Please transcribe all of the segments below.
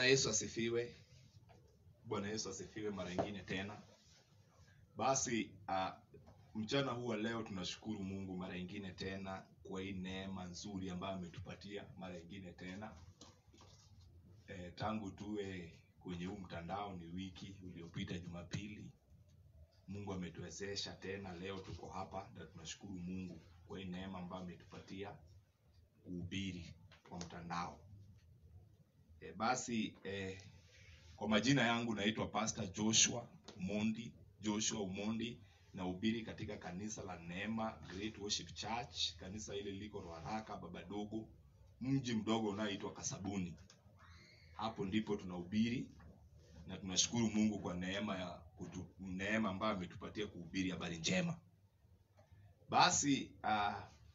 Yesu asifiwe. Bwana Yesu asifiwe mara nyingine tena. Basi uh, mchana huu wa leo tunashukuru Mungu mara nyingine tena kwa hii neema nzuri ambayo ametupatia mara nyingine tena. E, tangu tuwe kwenye huu mtandao ni wiki iliyopita Jumapili. Mungu ametuwezesha tena, leo tuko hapa na tunashukuru Mungu kwa hii neema ambayo ametupatia kuhubiri kwa mtandao. E, basi e, kwa majina yangu naitwa Pastor Joshua Umondi, Joshua Umondi nahubiri katika kanisa la Neema Great Worship Church. Kanisa hili liko Ruaraka Babadogo, mji mdogo unaoitwa Kasabuni. Hapo ndipo tunahubiri na tunashukuru Mungu kwa neema ya kutu, neema ambayo ametupatia kuhubiri habari njema. Basi uh,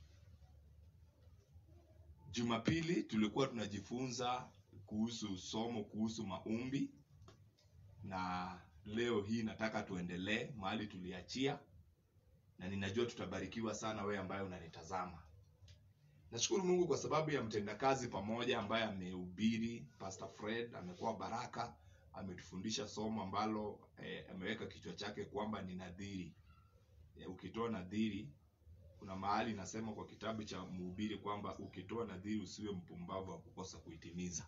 Jumapili tulikuwa tunajifunza kuhusu somo kuhusu maombi, na leo hii nataka tuendelee mahali tuliachia, na ninajua tutabarikiwa sana wewe ambaye unanitazama. Nashukuru Mungu kwa sababu ya mtendakazi pamoja ambaye amehubiri, Pastor Fred amekuwa baraka, ametufundisha somo ambalo eh, ameweka kichwa chake kwamba ni nadhiri. Eh, ukitoa nadhiri kuna mahali nasema kwa kitabu cha Mhubiri kwamba ukitoa nadhiri usiwe mpumbavu wa kukosa kuitimiza.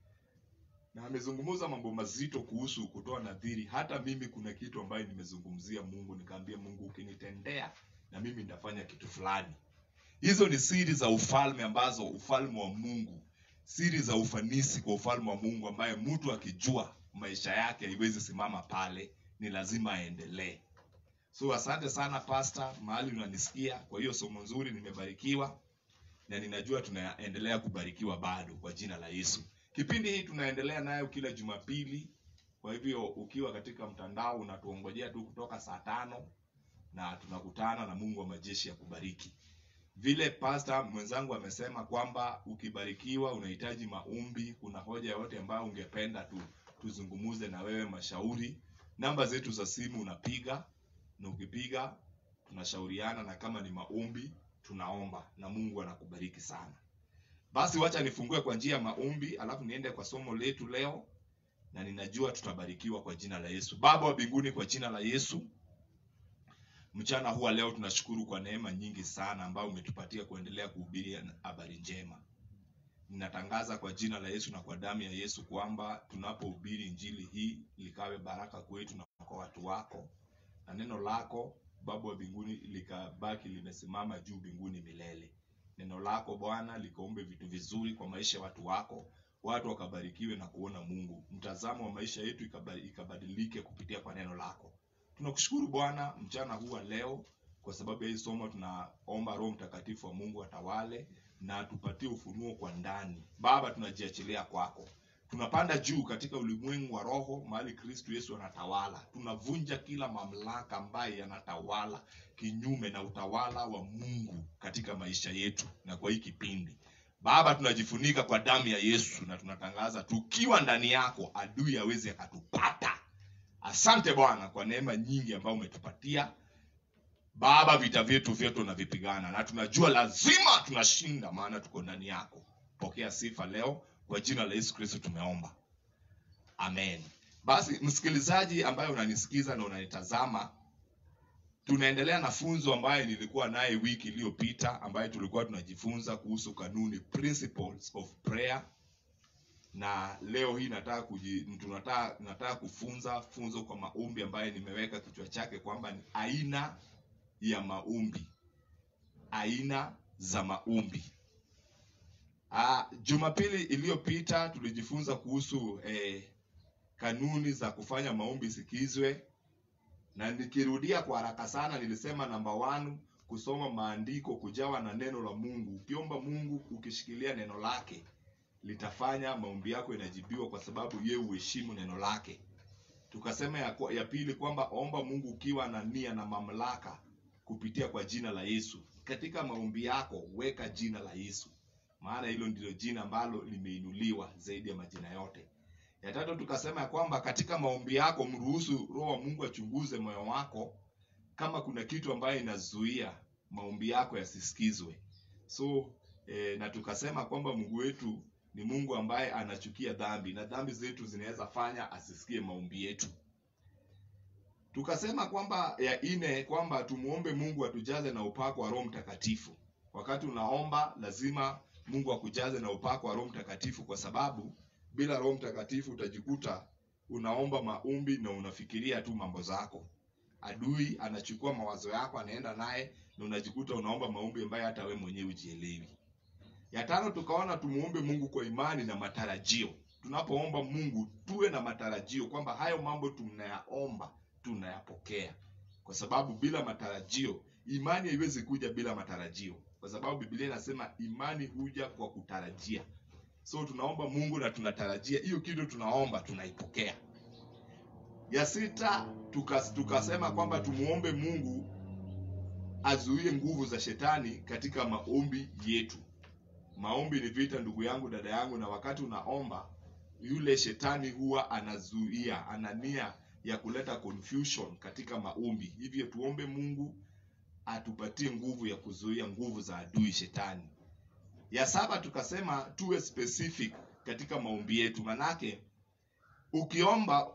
Na amezungumza mambo mazito kuhusu kutoa nadhiri. Hata mimi kuna kitu ambayo nimezungumzia Mungu, nikaambia Mungu, ukinitendea na mimi nitafanya kitu fulani. Hizo ni siri za ufalme ambazo ufalme wa Mungu, siri za ufanisi kwa ufalme wa Mungu, ambaye mtu akijua maisha yake haiwezi simama pale, ni lazima aendelee. So asante sana pastor, mahali unanisikia. Kwa hiyo somo nzuri, nimebarikiwa na ninajua tunaendelea kubarikiwa bado kwa jina la Yesu. Kipindi hii tunaendelea nayo kila Jumapili. Kwa hivyo ukiwa katika mtandao unatuongojea tu kutoka saa tano na tunakutana na Mungu wa majeshi ya kubariki. Vile pastor mwenzangu amesema kwamba ukibarikiwa unahitaji maombi, kuna hoja yoyote ambayo ungependa tu tuzungumuze na wewe, mashauri, namba zetu za simu unapiga na ukipiga tunashauriana, na kama ni maombi tunaomba na Mungu anakubariki sana. Basi wacha nifungue kwa njia ya maombi, alafu niende kwa somo letu leo, na ninajua tutabarikiwa kwa jina la Yesu. Baba wa mbinguni, kwa jina la Yesu, mchana huwa leo tunashukuru kwa neema nyingi sana ambayo umetupatia kuendelea kuhubiri habari njema. Ninatangaza kwa jina la Yesu na kwa damu ya Yesu kwamba tunapohubiri injili hii likawe baraka kwetu na kwa watu wako na neno lako Baba wa mbinguni likabaki limesimama juu mbinguni milele. Neno lako Bwana likaombe vitu vizuri kwa maisha ya watu wako, watu wakabarikiwe na kuona Mungu. Mtazamo wa maisha yetu ikabadilike kupitia kwa neno lako. Tunakushukuru Bwana mchana huu wa leo kwa sababu ya hii somo. Tunaomba Roho Mtakatifu wa Mungu atawale na atupatie ufunuo kwa ndani. Baba, tunajiachilia kwako tunapanda juu katika ulimwengu wa roho, mahali Kristo Yesu anatawala. Tunavunja kila mamlaka ambaye yanatawala kinyume na utawala wa Mungu katika maisha yetu na kwa hii kipindi. Baba, tunajifunika kwa damu ya Yesu na tunatangaza tukiwa ndani yako, adui aweze akatupata. Asante Bwana kwa neema nyingi ambayo umetupatia Baba. Vita vyetu vyote tunavipigana na tunajua lazima tunashinda, maana tuko ndani yako. Pokea sifa leo kwa jina la Yesu Kristo tumeomba, amen. Basi msikilizaji ambaye unanisikiza na unanitazama, tunaendelea na funzo ambaye nilikuwa naye wiki iliyopita, ambaye tulikuwa tunajifunza kuhusu kanuni, principles of prayer, na leo hii nataka kuji, tunataka nataka kufunza funzo kwa maombi ambaye nimeweka kichwa chake kwamba ni aina ya maombi, aina za maombi. Ah, Jumapili iliyopita tulijifunza kuhusu eh, kanuni za kufanya maombi sikizwe, na nikirudia kwa haraka sana, nilisema namba one, kusoma maandiko, kujawa na neno la Mungu. Ukiomba Mungu ukishikilia neno lake, litafanya maombi yako inajibiwa, kwa sababu yeye uheshimu neno lake. Tukasema ya, ya pili kwamba omba Mungu ukiwa na nia na mamlaka kupitia kwa jina la Yesu. Katika maombi yako weka jina la Yesu maana hilo ndilo jina ambalo limeinuliwa zaidi ya majina yote. Ya tatu tukasema ya kwamba katika maombi yako mruhusu Roho wa Mungu achunguze moyo wako, kama kuna kitu ambayo inazuia maombi yako yasisikizwe. So eh, na tukasema kwamba Mungu wetu ni Mungu ambaye anachukia dhambi na dhambi zetu zinaweza fanya asisikie maombi yetu. Tukasema kwamba ya ine kwamba tumuombe Mungu atujaze na upako wa Roho Mtakatifu. Wakati unaomba lazima Mungu akujaze na upako wa Roho Mtakatifu, kwa sababu bila Roho Mtakatifu utajikuta unaomba maombi na unafikiria tu mambo zako. Adui anachukua mawazo yako anaenda naye, na unajikuta unaomba maombi ambayo hata we mwenyewe ujielewi. Ya tano, tukaona tumuombe Mungu kwa imani na matarajio. Tunapoomba Mungu tuwe na matarajio kwamba hayo mambo tunayaomba tunayapokea, kwa sababu bila matarajio, imani haiwezi kuja bila matarajio, kwa sababu Biblia inasema imani huja kwa kutarajia. So tunaomba Mungu na tunatarajia hiyo kitu tunaomba tunaipokea. Ya sita tukas, tukasema kwamba tumuombe Mungu azuie nguvu za shetani katika maombi yetu. Maombi ni vita, ndugu yangu, dada yangu, na wakati unaomba yule shetani huwa anazuia, ana nia ya kuleta confusion katika maombi. Hivyo tuombe Mungu atupatie nguvu ya kuzuia nguvu za adui shetani. Ya saba tukasema tuwe specific katika maombi yetu, manake ukiomba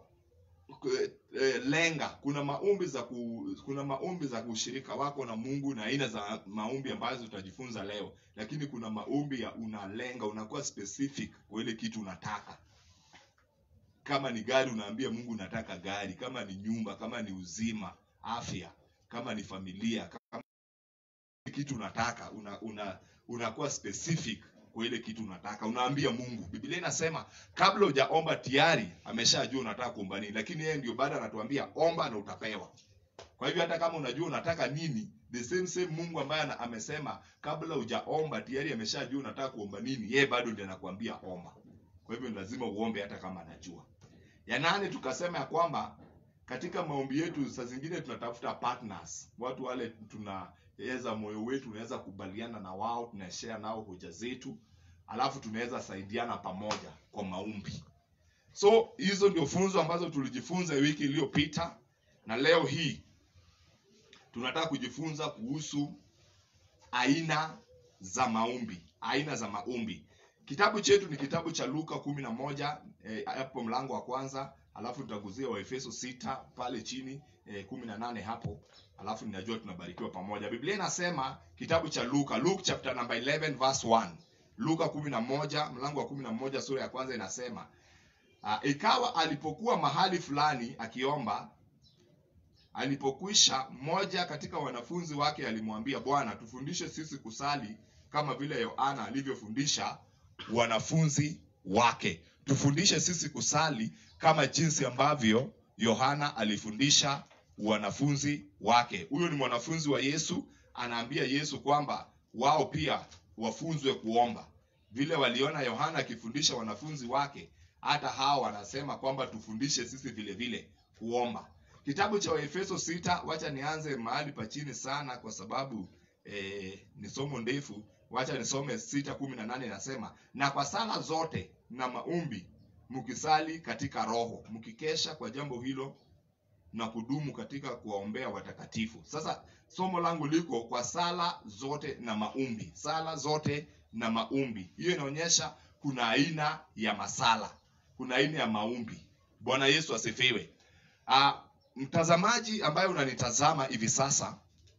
eh, lenga. Kuna maombi za ku, kuna maombi za ushirika wako na Mungu na aina za maombi ambazo utajifunza leo, lakini kuna maombi ya unalenga, unakuwa specific kwa ile kitu unataka. Kama ni gari, unaambia Mungu unataka gari. Kama ni nyumba, kama ni uzima, afya, kama ni familia, kama kitu unataka una, una unakuwa specific kwa ile kitu unataka, unaambia Mungu. Biblia inasema kabla hujaomba tayari ameshajua unataka kuomba nini, lakini yeye ndio baada anatuambia omba na utapewa. Kwa hivyo hata kama unajua unataka nini, the same same Mungu ambaye ana- amesema kabla hujaomba tayari ameshajua unataka kuomba nini, yeye bado ndiye anakuambia omba. Kwa hivyo ni lazima uombe hata kama anajua. Ya nane tukasema ya kwamba katika maombi yetu saa zingine tunatafuta partners, watu wale tunaweza moyo wetu unaweza kubaliana na wao, tunashare nao hoja zetu, alafu tunaweza saidiana pamoja kwa maombi. So hizo ndio funzo ambazo tulijifunza wiki iliyopita, na leo hii tunataka kujifunza kuhusu aina za maombi, aina za maombi. Kitabu chetu ni kitabu cha Luka kumi na moja eh, hapo mlango wa kwanza, alafu tutaguzia Waefeso sita pale chini eh, kumi na nane hapo, alafu ninajua tunabarikiwa pamoja. Biblia inasema kitabu cha Luka, Luke chapter number 11 verse 1. Luka kumi na moja mlango wa kumi na moja sura ya kwanza inasema uh, ikawa alipokuwa mahali fulani akiomba Alipokwisha, mmoja katika wanafunzi wake alimwambia, Bwana, tufundishe sisi kusali kama vile Yohana alivyofundisha wanafunzi wake. Tufundishe sisi kusali kama jinsi ambavyo Yohana alifundisha wanafunzi wake. Huyo ni mwanafunzi wa Yesu, anaambia Yesu kwamba wao pia wafunzwe kuomba vile waliona Yohana akifundisha wanafunzi wake, hata hao wanasema kwamba tufundishe sisi vile vile kuomba. Kitabu cha Waefeso sita, wacha nianze mahali pa chini sana kwa sababu eh, ni somo ndefu. Wacha nisome sita kumi na nane inasema, na kwa sala zote na maombi mkisali katika Roho, mkikesha kwa jambo hilo na kudumu katika kuwaombea watakatifu. Sasa somo langu liko kwa sala zote na maombi, sala zote na maombi. Hiyo inaonyesha kuna aina ya masala, kuna aina ya maombi. Bwana Yesu asifiwe. Ah, mtazamaji ambaye unanitazama hivi sasa,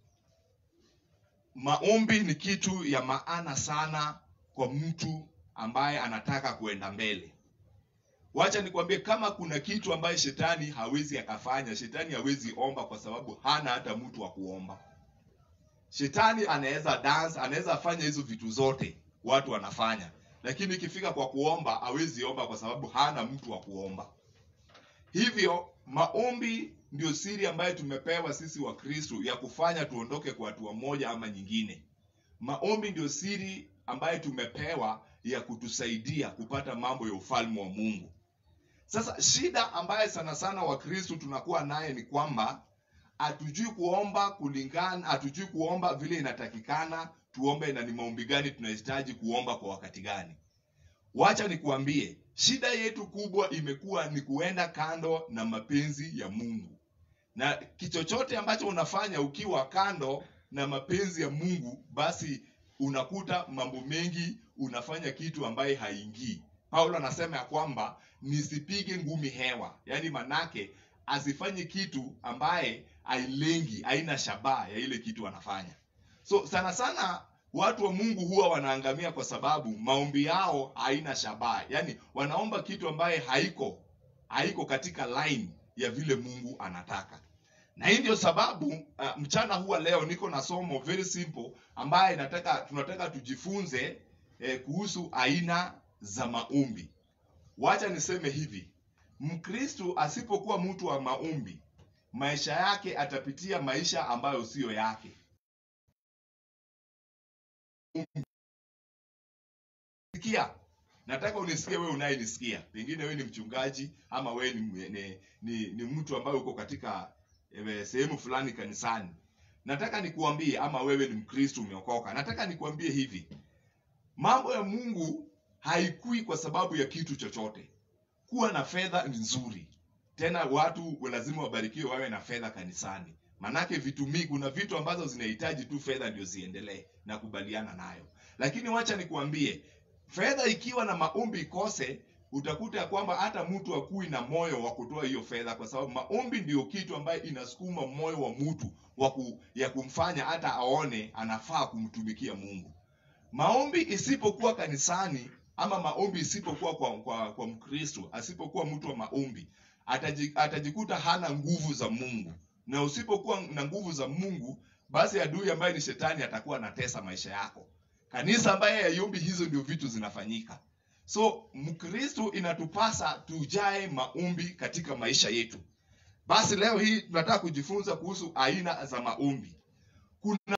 maombi ni kitu ya maana sana kwa mtu ambaye anataka kuenda mbele. Wacha nikwambie, kama kuna kitu ambaye shetani hawezi akafanya, shetani hawezi omba kwa sababu hana hata mtu wa kuomba. Shetani anaweza dance, anaweza fanya hizo vitu zote watu wanafanya, lakini ikifika kwa kuomba hawezi omba kwa sababu hana mtu wa kuomba. Hivyo maombi ndio siri ambayo tumepewa sisi wa Kristo ya kufanya tuondoke kwa hatua moja ama nyingine. Maombi ndio siri ambayo tumepewa ya kutusaidia kupata mambo ya ufalme wa Mungu. Sasa shida ambayo sana sana Wakristo tunakuwa naye ni kwamba hatujui kuomba kulingana, hatujui kuomba vile inatakikana tuombe, na ni maombi gani tunahitaji kuomba kwa wakati gani. Wacha nikuambie, shida yetu kubwa imekuwa ni kuenda kando na mapenzi ya Mungu, na kichochote ambacho unafanya ukiwa kando na mapenzi ya Mungu, basi unakuta mambo mengi unafanya kitu ambaye haingii paulo anasema ya kwamba nisipige ngumi hewa yaani manake asifanye kitu ambaye ailengi haina shabaha ya ile kitu anafanya so sana sana watu wa mungu huwa wanaangamia kwa sababu maombi yao haina shabaha yaani wanaomba kitu ambaye haiko haiko katika line ya vile mungu anataka na hii ndio sababu uh, mchana huwa leo niko na somo very simple ambaye nataka tunataka tujifunze eh, kuhusu aina za maombi wacha niseme hivi mkristu asipokuwa mtu wa maombi maisha yake atapitia maisha ambayo siyo yake sikia nataka unisikie wewe unayenisikia pengine wewe ni mchungaji ama wewe ni, ni, ni, ni mtu ambaye uko katika eh, sehemu fulani kanisani nataka nikuambie ama wewe ni mkristo umeokoka nataka nikuambie hivi mambo ya mungu haikui kwa sababu ya kitu chochote kuwa na fedha ni nzuri tena watu lazima wabarikiwe wawe na fedha kanisani manake vitu mingi kuna vitu ambazo zinahitaji tu fedha ndio ziendelee na kubaliana nayo lakini wacha nikuambie fedha ikiwa na maombi ikose utakuta ya kwamba hata mtu akui na moyo wa kutoa hiyo fedha kwa sababu maombi ndio kitu ambayo inasukuma moyo wa mtu wa ku, ya kumfanya hata aone anafaa kumtumikia mungu maombi isipokuwa kanisani ama maombi isipokuwa kwa, kwa, kwa mkristo asipokuwa mtu wa maombi ataji, atajikuta hana nguvu za mungu na usipokuwa na nguvu za mungu basi adui ambaye ni shetani atakuwa anatesa maisha yako kanisa ambaye haiombi hizo ndio vitu zinafanyika so mkristo inatupasa tujae maombi katika maisha yetu basi leo hii tunataka kujifunza kuhusu aina za maombi kuna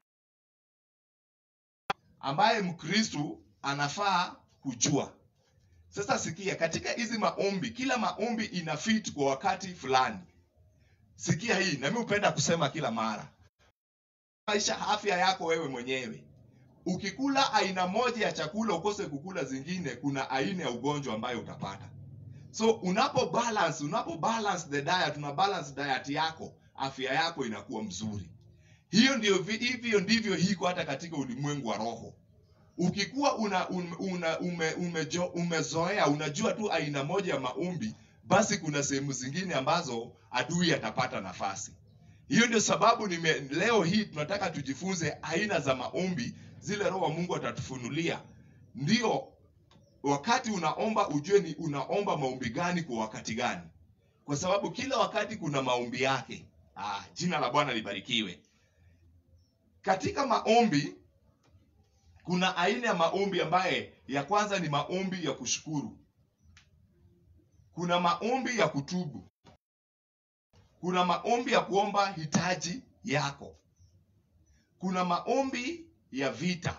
ambaye mkristo anafaa kujua sasa sikia katika hizi maombi kila maombi ina fit kwa wakati fulani sikia hii nami hupenda kusema kila mara maisha afya yako wewe mwenyewe ukikula aina moja ya chakula ukose kukula zingine kuna aina ya ugonjwa ambayo utapata so unapo balance unapo balance the diet una balance diet yako afya yako inakuwa mzuri hiyo ndio vi- hivyo ndivyo hiko hata katika ulimwengu wa roho ukikuwa una, un- una ume, umejo, umezoea unajua tu aina moja ya maombi basi kuna sehemu zingine ambazo adui atapata nafasi hiyo ndio sababu nime, leo hii tunataka tujifunze aina za maombi zile roho wa mungu atatufunulia ndio wakati unaomba ujue ni unaomba maombi gani kwa wakati gani kwa sababu kila wakati kuna maombi yake ah, jina la bwana libarikiwe katika maombi kuna aina ya maombi ambaye ya kwanza ni maombi ya kushukuru kuna maombi ya kutubu kuna maombi ya kuomba hitaji yako kuna maombi ya vita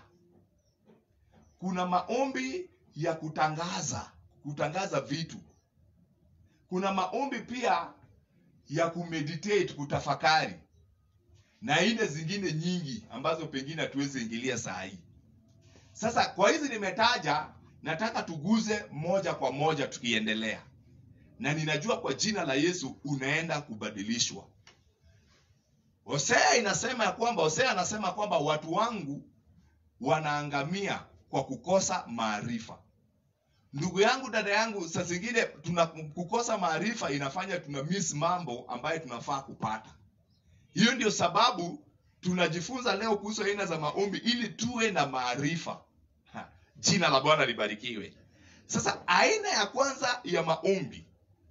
kuna maombi ya kutangaza kutangaza vitu kuna maombi pia ya kumeditate kutafakari na aina zingine nyingi ambazo pengine hatuwezi ingilia saa hii sasa kwa hizi nimetaja nataka tuguze moja kwa moja tukiendelea na ninajua kwa jina la yesu unaenda kubadilishwa hosea inasema ya kwamba hosea anasema kwamba watu wangu wanaangamia kwa kukosa maarifa ndugu yangu dada yangu saa zingine tuna kukosa maarifa inafanya tuna miss mambo ambayo tunafaa kupata hiyo ndio sababu tunajifunza leo kuhusu aina za maombi ili tuwe na maarifa Ha, jina la bwana libarikiwe sasa aina ya kwanza ya maombi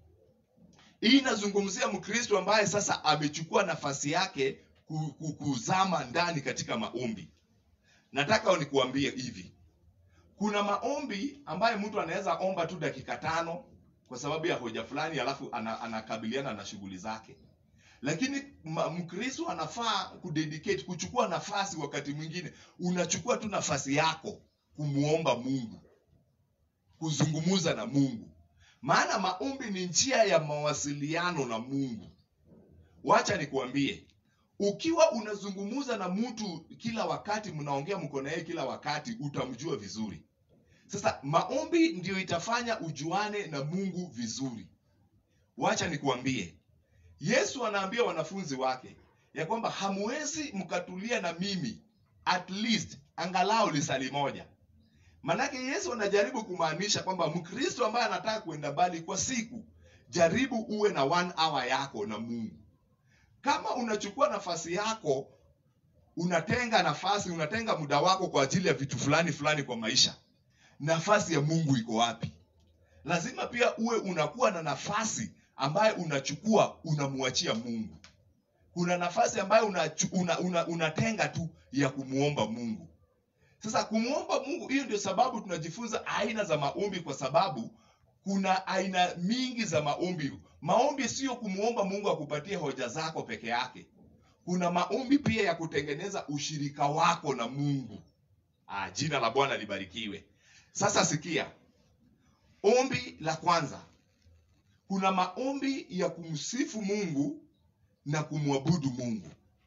hii inazungumzia mkristo ambaye sasa amechukua nafasi yake ku- ku- kuzama ndani katika maombi nataka nikuambie hivi kuna maombi ambayo mtu anaweza omba tu dakika tano kwa sababu ya hoja fulani alafu ana, anakabiliana na shughuli zake lakini ma- mkristo anafaa kudedicate kuchukua nafasi wakati mwingine unachukua tu nafasi yako kumuomba mungu kuzungumuza na mungu maana maombi ni njia ya mawasiliano na mungu wacha nikuambie ukiwa unazungumuza na mtu kila wakati mnaongea mko na yeye kila wakati utamjua vizuri sasa maombi ndio itafanya ujuane na mungu vizuri wacha nikuambie yesu anaambia wanafunzi wake ya kwamba hamwezi mkatulia na mimi at least angalau lisali moja Manake Yesu anajaribu kumaanisha kwamba Mkristo ambaye anataka kuenda mbali kwa siku, jaribu uwe na one hour yako na Mungu. Kama unachukua nafasi yako, unatenga nafasi, unatenga muda wako kwa ajili ya vitu fulani fulani kwa maisha, nafasi ya Mungu iko wapi? Lazima pia uwe unakuwa na nafasi ambayo unachukua unamwachia Mungu. Kuna nafasi ambayo unachu- una, una, unatenga tu ya kumwomba Mungu. Sasa kumwomba Mungu, hiyo ndio sababu tunajifunza aina za maombi, kwa sababu kuna aina mingi za maombi. Maombi sio kumwomba Mungu akupatie hoja zako peke yake. Kuna maombi pia ya kutengeneza ushirika wako na Mungu. Ah, jina la Bwana libarikiwe. Sasa sikia, ombi la kwanza, kuna maombi ya kumsifu Mungu na kumwabudu Mungu.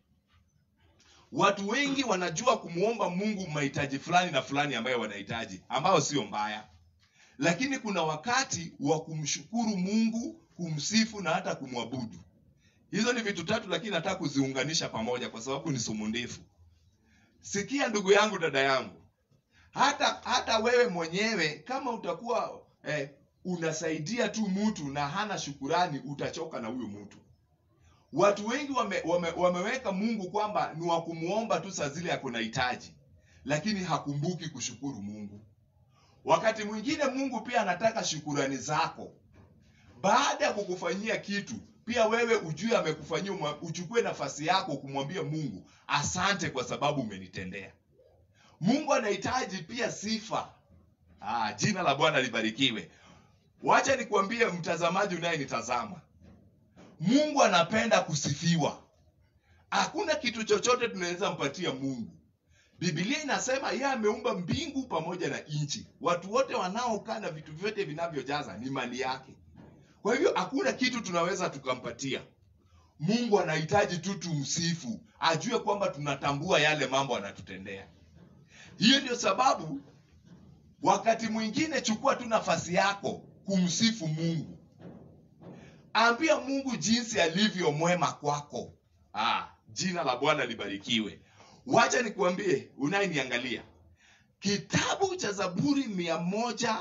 Watu wengi wanajua kumwomba Mungu mahitaji fulani na fulani ambayo wanahitaji, ambayo sio mbaya, lakini kuna wakati wa kumshukuru Mungu, kumsifu na hata kumwabudu. Hizo ni vitu tatu, lakini nataka kuziunganisha pamoja kwa sababu ni somo ndefu. Sikia ndugu yangu, dada yangu, hata hata wewe mwenyewe kama utakuwa eh, unasaidia tu mtu na hana shukurani, utachoka na huyo mtu. Watu wengi wame, wame, wameweka Mungu kwamba ni wa kumwomba tu saa zile ako na hitaji, lakini hakumbuki kushukuru Mungu. Wakati mwingine Mungu pia anataka shukurani zako baada ya kukufanyia kitu. Pia wewe ujue amekufanyia, umwa- uchukue nafasi yako kumwambia Mungu asante kwa sababu umenitendea. Mungu anahitaji pia sifa. Ah, jina la Bwana libarikiwe. Wacha nikwambie mtazamaji unayenitazama, Mungu anapenda kusifiwa. Hakuna kitu chochote tunaweza mpatia Mungu. Biblia inasema yeye ameumba mbingu pamoja na nchi. Watu wote wanaokaa na vitu vyote vinavyojaza ni mali yake. Kwa hivyo hakuna kitu tunaweza tukampatia Mungu. Anahitaji tu tumsifu, ajue kwamba tunatambua yale mambo anatutendea. Hiyo ndio sababu wakati mwingine chukua tu nafasi yako kumsifu Mungu. Ambia Mungu jinsi alivyo mwema kwako. Ah, jina la Bwana libarikiwe. Wacha nikuambie, unayeniangalia, kitabu cha Zaburi mia moja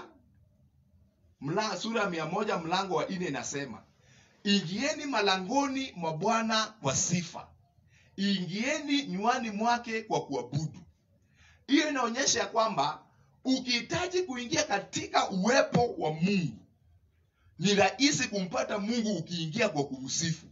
mla, sura ya mia moja mlango wa nne inasema ingieni malangoni mwa Bwana kwa sifa, ingieni nywani mwake kwa kuabudu. Hiyo inaonyesha ya kwamba ukihitaji kuingia katika uwepo wa Mungu ni rahisi kumpata Mungu ukiingia kwa kumsifu.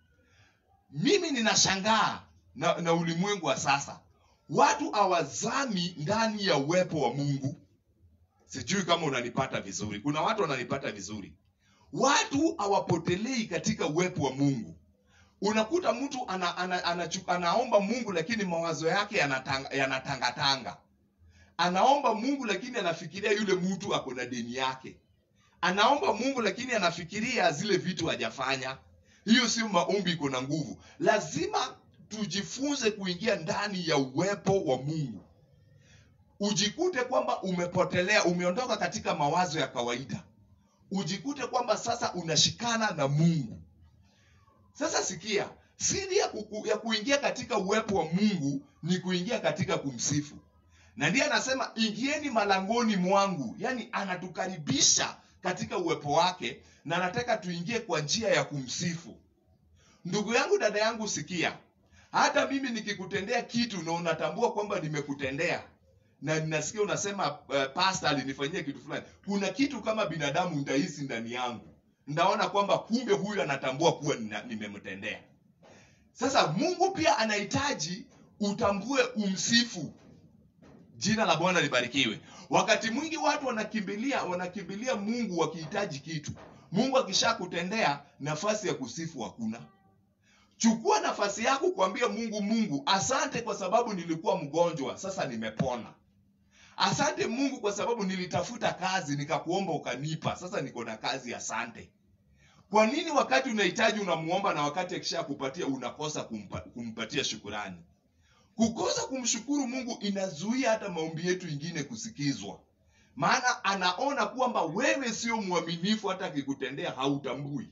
Mimi ninashangaa na, na ulimwengu wa sasa, watu hawazami ndani ya uwepo wa Mungu. Sijui kama unanipata vizuri. Kuna watu wananipata vizuri. Watu hawapotelei katika uwepo wa Mungu. Unakuta mtu ana, ana, ana, anaomba Mungu lakini mawazo yake yanatanga- yanatangatanga. Anaomba Mungu lakini anafikiria yule mtu ako na deni yake. Anaomba Mungu lakini anafikiria zile vitu hajafanya. Hiyo sio maombi iko na nguvu. Lazima tujifunze kuingia ndani ya uwepo wa Mungu. Ujikute kwamba umepotelea, umeondoka katika mawazo ya kawaida. Ujikute kwamba sasa unashikana na Mungu. Sasa sikia, siri ya, kuku, ya kuingia katika uwepo wa Mungu ni kuingia katika kumsifu, na ndiye anasema ingieni malangoni mwangu, yaani anatukaribisha katika uwepo wake na anataka tuingie kwa njia ya kumsifu. Ndugu yangu, dada yangu, sikia, hata mimi nikikutendea kitu na unatambua kwamba nimekutendea na ninasikia unasema uh, pastor alinifanyia kitu fulani, kuna kitu kama binadamu ndahisi ndani yangu, ndaona kwamba kumbe huyu anatambua kuwa nina- nimemtendea. Sasa Mungu pia anahitaji utambue, umsifu. Jina la Bwana libarikiwe. Wakati mwingi watu wanakimbilia wanakimbilia Mungu wakihitaji kitu. Mungu akishakutendea, nafasi ya kusifu hakuna. Chukua nafasi yako kuambia Mungu, Mungu, asante kwa sababu nilikuwa mgonjwa, sasa nimepona. Asante Mungu kwa sababu nilitafuta kazi nikakuomba ukanipa, sasa niko na kazi, asante. Kwa nini wakati unahitaji unamuomba na wakati akishakupatia unakosa kumpa, kumpatia shukurani? Kukosa kumshukuru Mungu inazuia hata maombi yetu ingine kusikizwa, maana anaona kwamba wewe sio mwaminifu, hata akikutendea hautambui.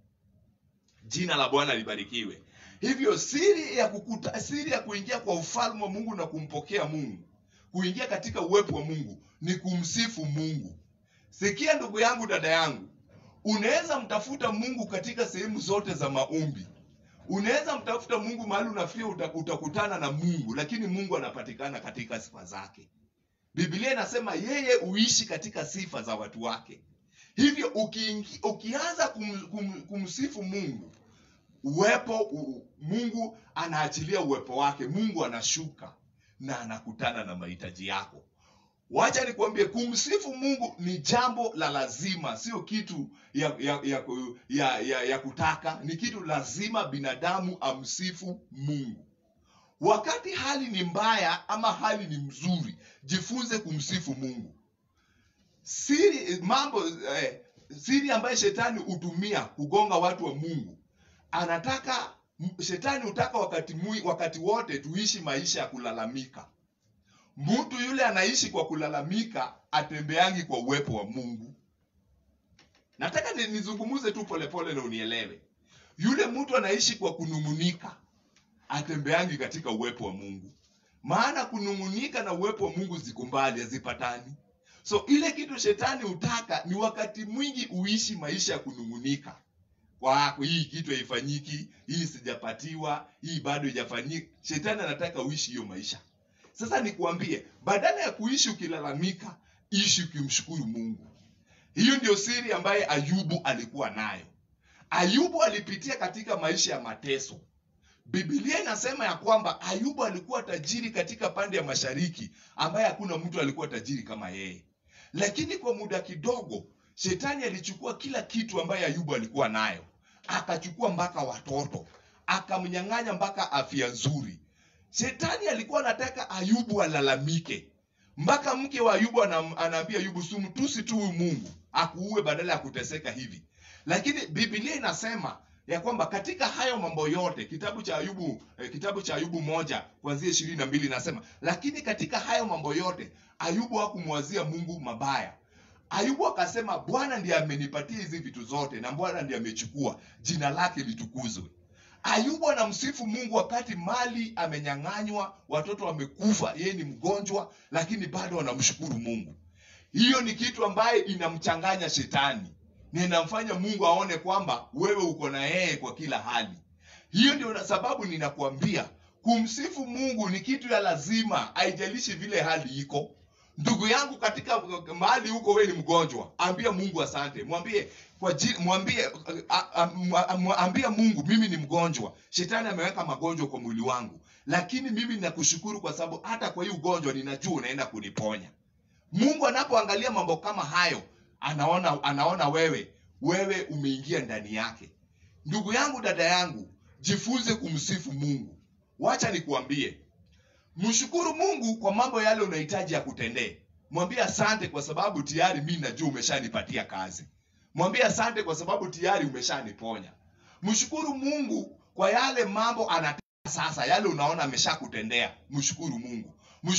Jina la Bwana libarikiwe. Hivyo siri ya kukuta, siri ya kuingia kwa ufalme wa Mungu na kumpokea Mungu, kuingia katika uwepo wa mungu ni kumsifu mungu sikia ndugu yangu dada yangu unaweza mtafuta mungu katika sehemu zote za maombi unaweza mtafuta mungu mahali unafikia uta- utakutana na mungu lakini mungu anapatikana katika sifa zake biblia inasema yeye huishi katika sifa za watu wake hivyo ukiingi, ukianza kum, kum, kumsifu mungu uwepo u, mungu anaachilia uwepo wake mungu anashuka na anakutana na mahitaji yako wacha nikwambie kumsifu mungu ni jambo la lazima sio kitu ya ya, ya, ya, ya, ya kutaka ni kitu lazima binadamu amsifu mungu wakati hali ni mbaya ama hali ni mzuri jifunze kumsifu mungu siri mambo eh, siri ambayo shetani hutumia kugonga watu wa mungu anataka m- shetani hutaka wakati, mui, wakati wote tuishi maisha ya kulalamika mtu yule anaishi kwa kulalamika atembeangi kwa uwepo wa mungu nataka ni- nizungumuze tu polepole na unielewe yule mtu anaishi kwa kunung'unika atembeangi katika uwepo wa mungu maana kunung'unika na uwepo wa mungu ziko mbali hazipatani so ile kitu shetani hutaka ni wakati mwingi uishi maisha ya kunung'unika kwako hii kitu haifanyiki hii sijapatiwa hii bado haijafanyika shetani anataka uishi hiyo maisha sasa nikuambie badala ya kuishi ukilalamika ishi ukimshukuru mungu hiyo ndio siri ambaye ayubu alikuwa nayo ayubu alipitia katika maisha ya mateso bibilia inasema ya kwamba ayubu alikuwa tajiri katika pande ya mashariki ambaye hakuna mtu alikuwa tajiri kama yeye lakini kwa muda kidogo shetani alichukua kila kitu ambaye ayubu alikuwa nayo akachukua mpaka watoto akamnyang'anya mpaka afya nzuri shetani alikuwa anataka ayubu alalamike mpaka mke wa ayubu anam- anaambia ayubu sumtusi tu huyu mungu akuue badala ya kuteseka hivi lakini bibilia inasema ya kwamba katika hayo mambo yote kitabu cha ayubu eh, kitabu cha ayubu moja kuanzia ishirini na mbili inasema lakini katika hayo mambo yote ayubu hakumwazia mungu mabaya ayubu akasema bwana ndiye amenipatia hizi vitu zote na bwana ndiye amechukua jina lake litukuzwe ayubu anamsifu mungu wakati mali amenyang'anywa watoto wamekufa yeye ni mgonjwa lakini bado anamshukuru mungu hiyo ni kitu ambaye inamchanganya shetani na inamfanya mungu aone kwamba wewe uko na yeye kwa kila hali hiyo ndio na sababu ninakuambia kumsifu mungu ni kitu ya lazima haijalishi vile hali iko ndugu yangu katika mahali huko wewe ni mgonjwa ambia mungu asante mwambie kwa ji, mwambie a- a- mwa- mwa- ambia mungu mimi ni mgonjwa shetani ameweka magonjwa kwa mwili wangu lakini mimi nakushukuru kwa sababu hata kwa hii ugonjwa ninajua unaenda kuniponya mungu anapoangalia mambo kama hayo anaona anaona wewe wewe umeingia ndani yake ndugu yangu dada yangu jifunze kumsifu mungu wacha nikuambie mshukuru mungu kwa mambo yale unahitaji ya kutendee mwambie asante kwa sababu tayari mi najua umeshanipatia kazi mwambie asante kwa sababu tayari umeshaniponya mshukuru mungu kwa yale mambo anataka sasa yale unaona ameshakutendea mshukuru mungu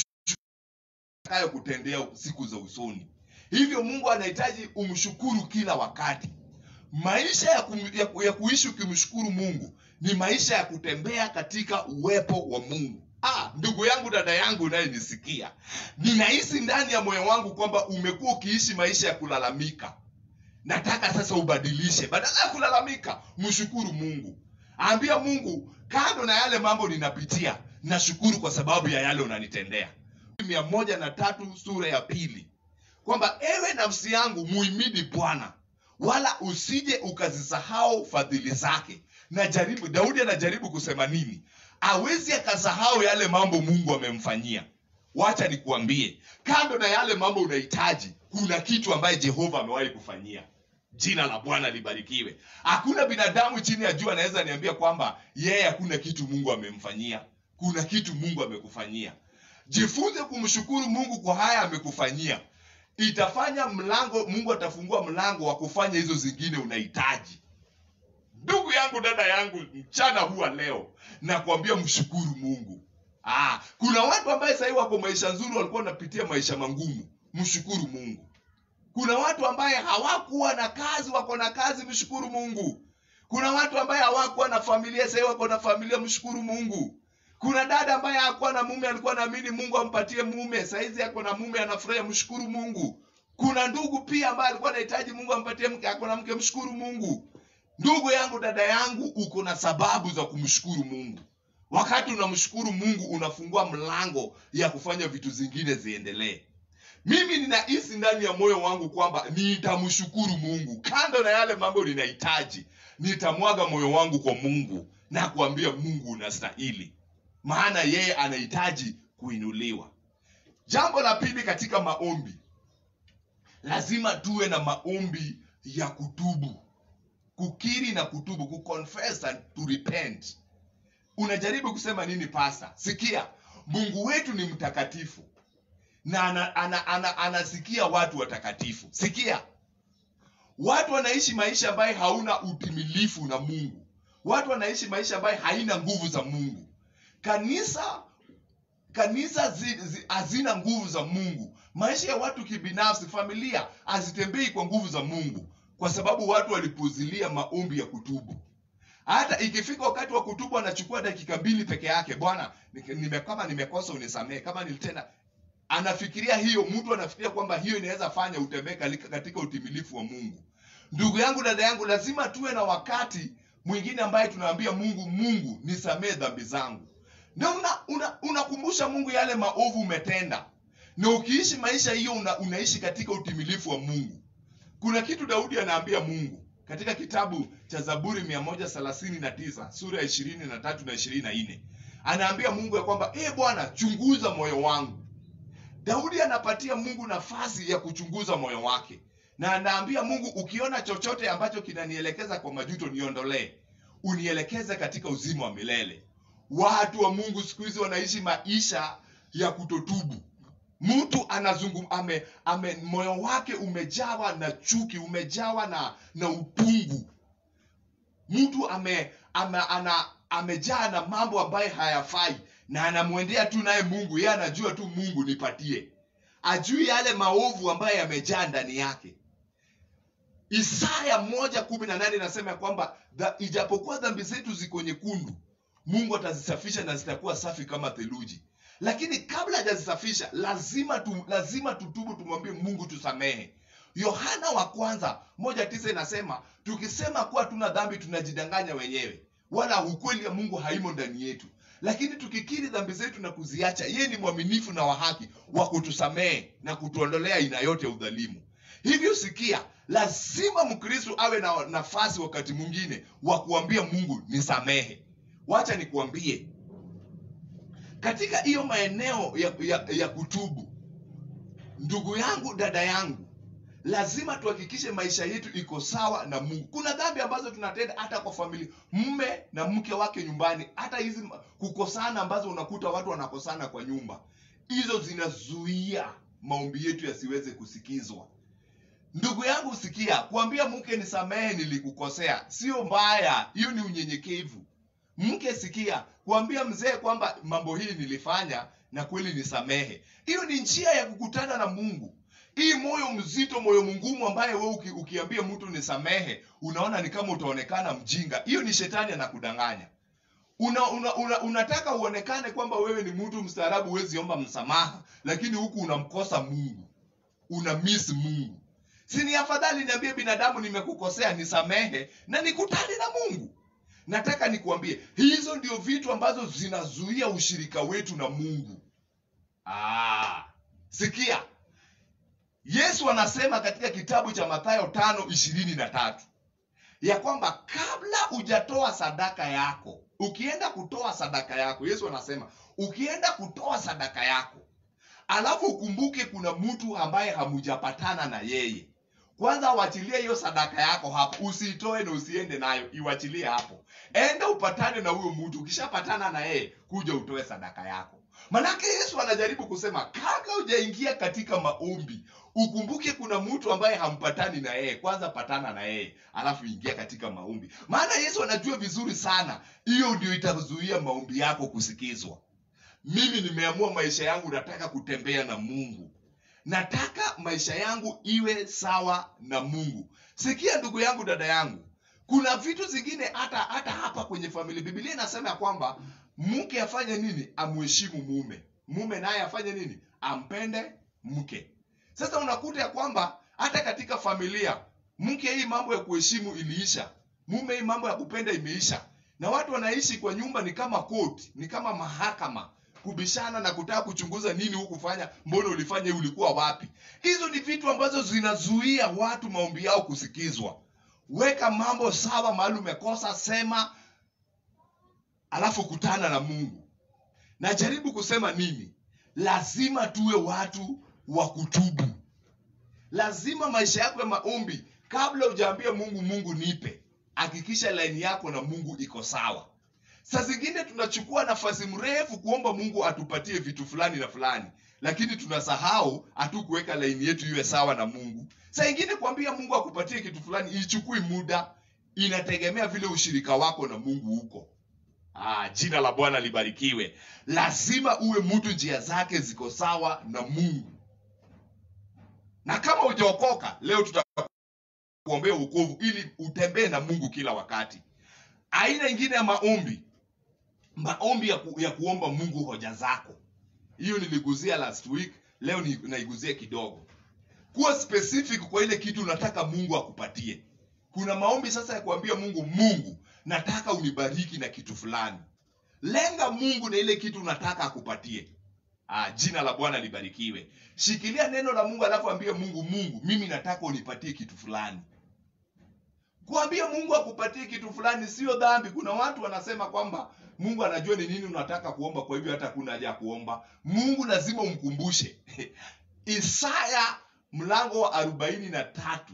atakayo kutendea siku za usoni hivyo mungu anahitaji umshukuru kila wakati maisha ya, kum, ya, ku- ya kuishi ukimshukuru mungu ni maisha ya kutembea katika uwepo wa mungu ah, ndugu yangu dada yangu unayenisikia ninahisi ndani ya moyo wangu kwamba umekuwa ukiishi maisha ya kulalamika nataka sasa ubadilishe badala ya kulalamika mshukuru mungu ambia mungu kando na yale mambo ninapitia nashukuru kwa sababu ya yale unanitendea mia moja na tatu sura ya pili kwamba ewe nafsi yangu muimidi bwana wala usije ukazisahau fadhili zake na jaribu daudi anajaribu kusema nini awezi akasahau yale mambo mungu amemfanyia wacha nikuambie kando na yale mambo unahitaji kuna kitu ambaye jehova amewahi kufanyia jina la bwana libarikiwe hakuna binadamu chini ya jua anaweza niambia kwamba yeye hakuna kitu mungu amemfanyia kuna kitu mungu amekufanyia jifunze kumshukuru mungu kwa haya amekufanyia itafanya mlango mungu atafungua mlango wa kufanya hizo zingine unahitaji ndugu yangu dada yangu mchana huwa leo nakwambia mshukuru mungu ah, kuna watu ambaye sahii wako maisha nzuri walikuwa wanapitia maisha mangumu mshukuru mungu kuna watu ambaye hawakuwa na kazi wako na kazi mshukuru mungu kuna watu ambaye hawakuwa na familia sahii wako na familia mshukuru mungu kuna dada ambaye hakuwa na mume alikuwa naamini mungu ampatie mume saizi ako na mume anafurahia mshukuru mungu kuna ndugu pia ambaye alikuwa anahitaji mungu ampatie mke ako na mke mshukuru mungu ndugu yangu dada yangu uko na sababu za kumshukuru mungu wakati unamshukuru mungu unafungua mlango ya kufanya vitu zingine ziendelee mimi ninahisi ndani ya moyo wangu kwamba nitamshukuru mungu kando na yale mambo ninahitaji nitamwaga moyo wangu kwa mungu na kuambia mungu unastahili maana yeye anahitaji kuinuliwa jambo la pili katika maombi lazima tuwe na maombi ya kutubu kukiri na kutubu kuconfess and to repent unajaribu kusema nini pasa sikia mungu wetu ni mtakatifu na ana, ana, ana, anasikia watu watakatifu sikia watu wanaishi maisha ambayo hauna utimilifu na mungu watu wanaishi maisha ambayo haina nguvu za mungu kanisa kanisa zi- zi- hazina nguvu za mungu maisha ya watu kibinafsi familia hazitembei kwa nguvu za mungu kwa sababu watu walipuzilia maombi ya kutubu hata ikifika wakati wa kutubu anachukua dakika mbili peke yake bwana nike- nime, kama nimekosa unisamehe kama nilitenda anafikiria hiyo mtu anafikiria kwamba hiyo inaweza fanya utembee kalika- katika utimilifu wa mungu ndugu yangu dada yangu lazima tuwe na wakati mwingine ambaye tunaambia mungu mungu nisamee dhambi zangu na unakumbusha una, unakumbusha mungu yale maovu umetenda na ukiishi maisha hiyo una, unaishi katika utimilifu wa mungu kuna kitu daudi anaambia mungu katika kitabu cha zaburi 139 sura ya 23 na 24 anaambia mungu ya kwamba e bwana chunguza moyo wangu daudi anapatia mungu nafasi ya kuchunguza moyo wake na anaambia mungu ukiona chochote ambacho kinanielekeza kwa majuto niondolee unielekeze katika uzima wa milele watu wa mungu siku hizi wanaishi maisha ya kutotubu mtu anazungum ame, ame moyo wake umejawa na chuki umejawa na na upungu mtu ame, ame ana amejaa na mambo ambayo hayafai na anamwendea tu naye mungu yeye anajua tu mungu nipatie ajui yale maovu ambayo yamejaa ndani yake isaya moja kumi na nane inasema ya kwamba dha- ijapokuwa dhambi zetu ziko nyekundu mungu atazisafisha na zitakuwa safi kama theluji lakini kabla hajazisafisha lazima tu, lazima tutubu tumwambie mungu tusamehe yohana wa kwanza moja tisa inasema tukisema kuwa tuna dhambi tunajidanganya wenyewe wala ukweli ya mungu haimo ndani yetu lakini tukikiri dhambi zetu na kuziacha yeye ni mwaminifu na wa haki wa kutusamehe na kutuondolea aina yote ya udhalimu hivyo sikia lazima mkristo awe na nafasi wakati mwingine wa kuambia mungu nisamehe wacha nikuambie katika hiyo maeneo ya, ya, ya kutubu ndugu yangu dada yangu lazima tuhakikishe maisha yetu iko sawa na mungu kuna dhambi ambazo tunatenda hata kwa familia mme na mke wake nyumbani hata hizi ma- kukosana ambazo unakuta watu wanakosana kwa nyumba hizo zinazuia maombi yetu yasiweze kusikizwa ndugu yangu sikia kuambia mke nisamehe nilikukosea sio mbaya hiyo ni unyenyekevu mke sikia kuambia mzee kwamba mambo hii nilifanya na kweli nisamehe hiyo ni njia ya kukutana na mungu hii moyo mzito moyo mngumu ambaye we uki, ukiambia mtu nisamehe unaona ni kama utaonekana mjinga hiyo ni shetani anakudanganya una, una, una, unataka uonekane kwamba wewe ni mtu mstaarabu huwezi omba msamaha lakini huku unamkosa mungu una miss mungu si ni afadhali niambie binadamu nimekukosea nisamehe na nikutane na mungu nataka nikuambie hizo ndio vitu ambazo zinazuia ushirika wetu na mungu ah, sikia yesu anasema katika kitabu cha mathayo tano ishirini na tatu ya kwamba kabla hujatoa sadaka yako ukienda kutoa sadaka yako yesu anasema ukienda kutoa sadaka yako alafu ukumbuke kuna mtu ambaye hamujapatana na yeye kwanza uachilie hiyo sadaka yako hapo usiitoe na usiende nayo iwachilie hapo enda upatane na huyo mtu ukishapatana na yeye kuja utoe sadaka yako manake yesu anajaribu kusema kabla hujaingia katika maombi ukumbuke kuna mtu ambaye hampatani na yeye kwanza patana na yeye alafu ingia katika maombi maana yesu anajua vizuri sana hiyo ndio itazuia maombi yako kusikizwa mimi nimeamua maisha yangu nataka kutembea na mungu nataka maisha yangu iwe sawa na mungu sikia ndugu yangu dada yangu kuna vitu zingine hata hata hapa kwenye familia bibilia inasema ya kwamba mke afanye nini amheshimu mume mume naye afanye nini ampende mke sasa unakuta ya kwamba hata katika familia mke hii mambo ya kuheshimu iliisha mume hii mambo ya kupenda imeisha na watu wanaishi kwa nyumba ni kama court ni kama mahakama kubishana na kutaka kuchunguza nini hukufanya mbona ulifanya ulikuwa wapi hizo ni vitu ambazo zinazuia watu maombi yao kusikizwa weka mambo sawa mahali umekosa sema alafu kutana na mungu najaribu kusema nini lazima tuwe watu wa kutubu lazima maisha yako ya maombi kabla hujaambia mungu mungu nipe hakikisha laini yako na mungu iko sawa saa zingine tunachukua nafasi mrefu kuomba mungu atupatie vitu fulani na fulani lakini tunasahau hatukuweka laini yetu iwe sawa na mungu saa ingine kuambia mungu akupatie kitu fulani ichukui muda inategemea vile ushirika wako na mungu huko ah, jina la bwana libarikiwe lazima uwe mtu njia zake ziko sawa na mungu na kama hujaokoka leo tutakuombea uokovu ili utembee na mungu kila wakati aina ingine ya maombi maombi ya, ku, ya kuomba mungu hoja zako hiyo niliguzia last week leo ni, naiguzia kidogo kuwa specific kwa ile kitu unataka mungu akupatie kuna maombi sasa ya kuambia mungu mungu nataka unibariki na kitu fulani lenga mungu na ile kitu unataka akupatie ah, jina la bwana libarikiwe shikilia neno la mungu alafu ambie mungu mungu mimi nataka unipatie kitu fulani kuambia mungu akupatie kitu fulani sio dhambi kuna watu wanasema kwamba mungu anajua ni nini unataka kuomba kwa hivyo hata kuna haja ya kuomba mungu lazima umkumbushe isaya mlango wa arobaini na tatu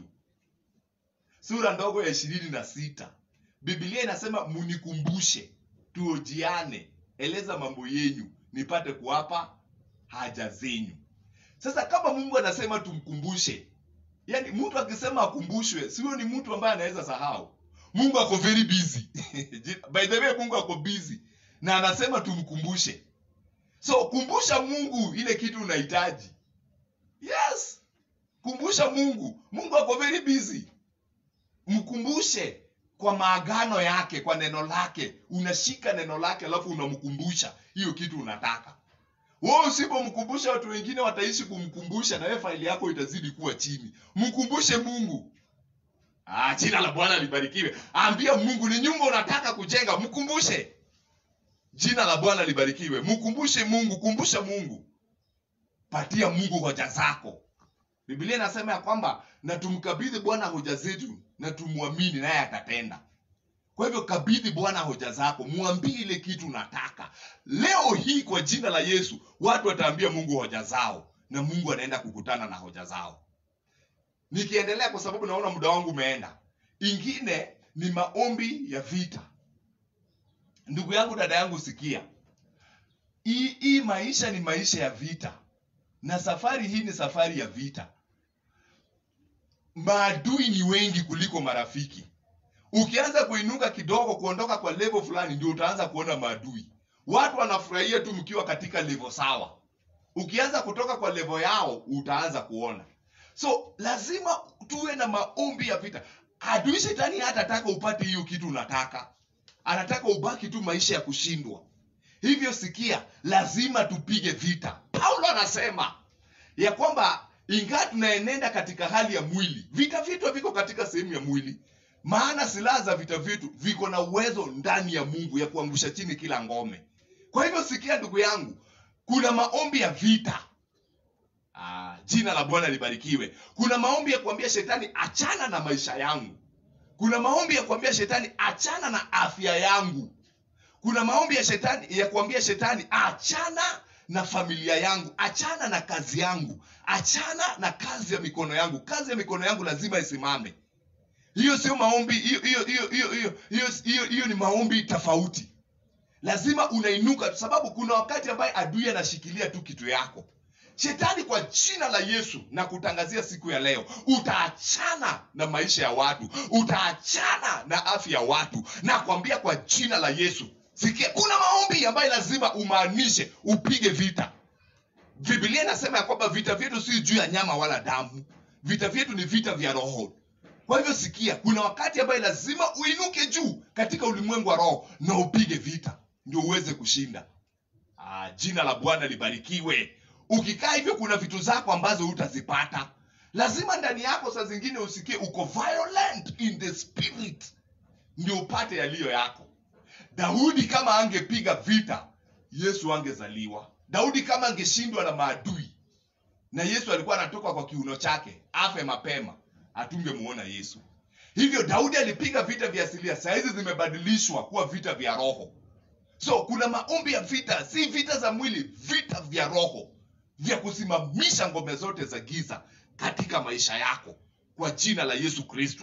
sura ndogo ya ishirini na sita biblia inasema munikumbushe tuojiane eleza mambo yenyu nipate kuwapa haja zenyu sasa kama mungu anasema tumkumbushe yani mtu akisema akumbushwe sio ni mtu ambaye anaweza sahau mungu ako very busy by the way mungu ako busy na anasema tumkumbushe so kumbusha mungu ile kitu unahitaji yes kumbusha mungu mungu ako very busy mkumbushe kwa maagano yake kwa neno lake unashika neno lake alafu unamkumbusha hiyo kitu unataka wewe usipomkumbusha watu wengine wataishi kumkumbusha na wewe faili yako itazidi kuwa chini mkumbushe mungu ah, jina la bwana libarikiwe ambia mungu ni nyumba unataka kujenga mkumbushe jina la bwana libarikiwe mkumbushe mungu kumbusha mungu patia mungu hoja zako biblia inasema ya kwamba na tumkabidhi bwana hoja zetu na tumwamini naye atatenda kwa hivyo kabidhi bwana hoja zako mwambie ile kitu unataka leo hii kwa jina la yesu watu wataambia mungu hoja zao na mungu anaenda kukutana na hoja zao nikiendelea kwa sababu naona muda wangu umeenda ingine ni maombi ya vita ndugu yangu dada yangu sikia hii hii maisha ni maisha ya vita na safari hii ni safari ya vita maadui ni wengi kuliko marafiki ukianza kuinuka kidogo kuondoka kwa level fulani ndio utaanza kuona maadui watu wanafurahia tu mkiwa katika level sawa ukianza kutoka kwa level yao utaanza kuona so lazima tuwe na maombi ya vita adui shetani hatataka upate hiyo kitu unataka anataka ubaki tu maisha ya kushindwa hivyo sikia lazima tupige vita paulo anasema ya kwamba ingawa tunaenenda katika hali ya mwili vita vyetu viko katika sehemu ya mwili maana silaha za vita vyetu viko na uwezo ndani ya mungu ya kuangusha chini kila ngome kwa hivyo sikia ndugu yangu kuna maombi ya vita ah, jina la bwana libarikiwe kuna maombi ya kuambia shetani achana na maisha yangu kuna maombi ya kuambia shetani achana na afya yangu kuna maombi ya shetani ya kuambia shetani achana na familia yangu achana na kazi yangu achana na kazi ya mikono yangu kazi ya mikono yangu lazima isimame hiyo sio maombi hiyo hiyo hiyo hiyo hiyo hiyo hiyo hiyo ni maombi tofauti lazima unainuka sababu kuna wakati ambaye adui anashikilia tu kitu yako shetani kwa jina la yesu na kutangazia siku ya leo utaachana na maisha ya watu utaachana na afya ya watu na kuambia kwa jina la yesu sikia kuna maombi ambayo lazima umaanishe upige vita biblia inasema ya kwamba vita vyetu si juu ya nyama wala damu vita vyetu ni vita vya roho kwa hivyo sikia kuna wakati ambaye lazima uinuke juu katika ulimwengu wa roho na upige vita ndio uweze kushinda ah, jina la bwana libarikiwe ukikaa hivyo kuna vitu zako ambazo hutazipata lazima ndani yako saa zingine usikie uko violent in the spirit ndio upate yaliyo yako daudi kama angepiga vita yesu angezaliwa daudi kama angeshindwa na maadui na yesu alikuwa anatoka kwa kiuno chake afe mapema hatungemuona yesu hivyo daudi alipiga vita vya asilia sahizi zimebadilishwa kuwa vita vya roho so kuna maombi ya vita si vita za mwili vita vya roho vya kusimamisha ngome zote za giza katika maisha yako kwa jina la yesu kristo